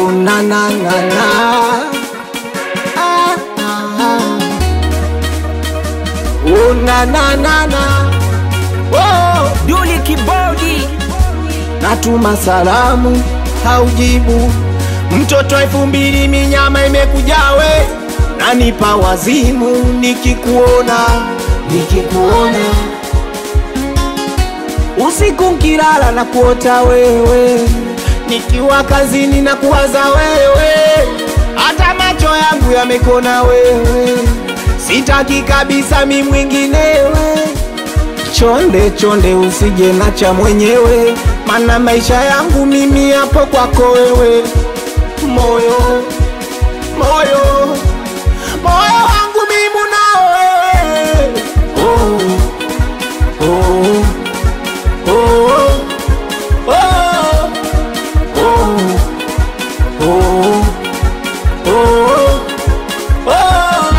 una na na na ah, ah, ah. una na na na oh. Duli Kibodi, natuma salamu haujibu, mtoto elfu mbili minyama imekujawe, nanipa wazimu nikikuona, nikikuona usiku nkilala na kuota wewe, nikiwa kazini na kuwaza wewe, hata macho yangu yamekona wewe, sitaki kabisa mi mwinginewe chonde chonde, usije nacha mwenyewe, mana maisha yangu mimi yapo kwako wewe. Moyo moyo moyo wangu mimi nao wewe. Oh, oh, oh, oh, oh, oh, oh, oh.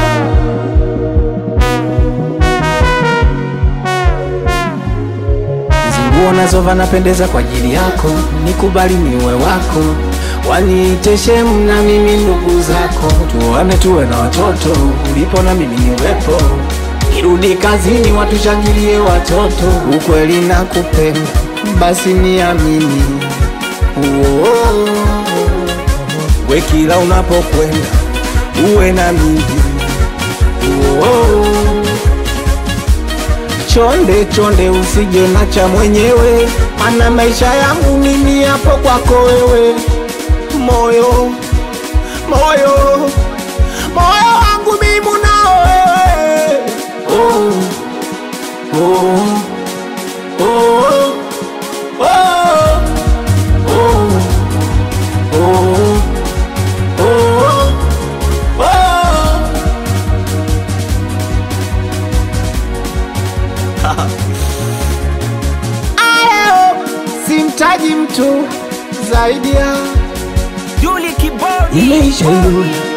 Hizi nguo nazova napendeza kwa ajili yako, nikubali niwe wako, waniite shemu na mimi ndugu zako, tuoane tuwe na watoto, ulipo na mimi niwepo, irudi kazini watushangilie watoto, ukweli nakupenda, basi niamini Uo, we kila unapokwenda uwe na mimi Uo, chonde chonde, usije nacha mwenyewe, mana maisha yangu mimi yapo kwako wewe. Moyo moyo moyo wangu mimi nao wewe. Oh, oh, oh, oh, oh, oh, oh, oh. Leo simtaji mtu zaidi ya Duli Kibodi, imeisha hiyo